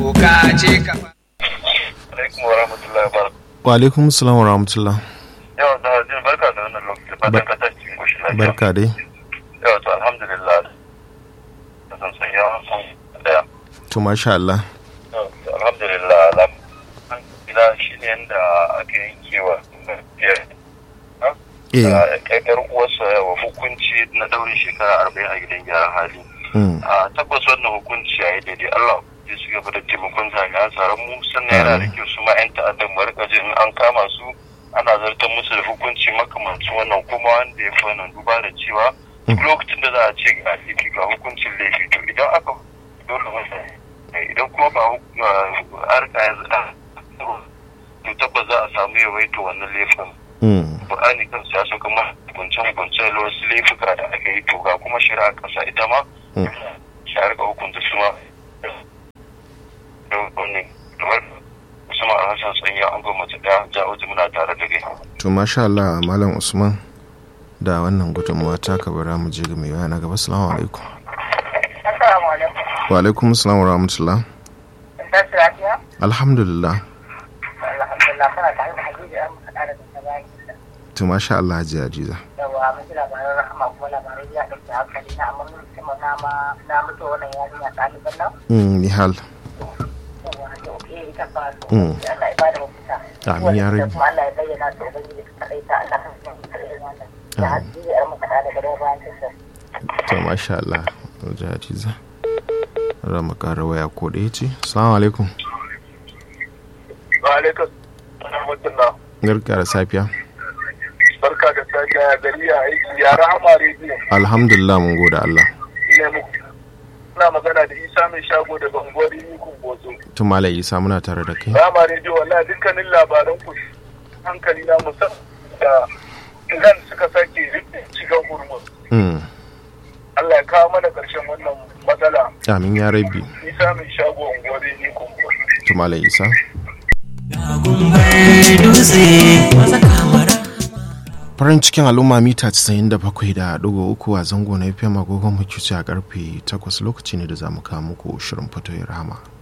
doka ce ka alaikum wa rahmatullahi wa wa alaikum salam wa rahmatullah yawa da jin barka da wannan lokaci fatan ka tashi cikin koshin lafiya barka dai yawa to alhamdulillah da san san yawa san daya to masha Allah Yawa, to alhamdulillah alam an gida shi ne yadda aka yankewa biyar eh ƙaƙƙar uwarsa wa hukunci na daurin shekara arba'in a gidan gyaran hali mm, a tabbas wannan hukunci a yi daidai Allah ya su gaba da taimakon jami'an tsaron mu sannan yana da kyau su ma 'yan ta'addan mu rika jin an kama su ana zartar musu da hukunci makamancin wannan kuma wanda ya fi wannan duba da cewa duk lokacin da za a ce ga laifi ga hukuncin laifi to idan aka dole masa idan kuma ba harka yanzu to tabbas za a samu yawaito wannan laifin mm, Qur'ani kan ya sauka ma hukunce-hukunce da wasu laifuka da aka yi to ga kuma shari'a kasa ita ma Mm. shi a rika hukunta su ma da wani kamar Usman Alhassan Tsanya an gwamnati daya ja'oji muna tare da kai. to masha Allah malam Usman da wannan gudunmuwa ta ka bara mu je ga mai waya na gaba assalamu alaikum Assalamu alaikum. wa alaikum salam wa rahmatullah Ta su lafiya? alhamdulillah Alhamdulillah kana tare da Hadiza an muka da ta bayan gida. to masha Allah hajiya Ajiza Yawa mun ji labaran rahama kuma labarai ya ɗauki hankali na amma mun musamman na ma na mutu wannan yarinya ɗaliban nan. mm, Nihal Yawa da oke ita ba su. Mm. Allah ya ba da mafita. Amin ya Wanda rabi. Kuma Allah ya bayyana su Ubangiji su kaɗai ta Allah kan su kaɗai wannan. Da Hadiza an muka da daga bayan tasar. to masha Allah hajiya Ajiza ra mu kara waya ko da yace assalamu alaikum Wa alaikum rahmatullah. garka da safiya Barka da safiya ya gari ya aiki ya rahama rediyo. alhamdulillah mun gode Allah Ne mu. Ina magana da Isa mai shago da Bangori Nikun Bozo. to malam Isa muna tare da kai Rahama rediyo wallahi dukkanin labaran ku hankali na musamman da Iran suka sake shiga hurmus. mm, Allah ya kawo mana ƙarshen wannan matsala. amin ya rabi Isa mai shago Bangori Nikun Bozo. to malam Isa farin cikin al'umma mita 97.3 a zango na fm agogon mukici a karfe 8 lokaci ne da za mu kawo muku shirin fatoyin rama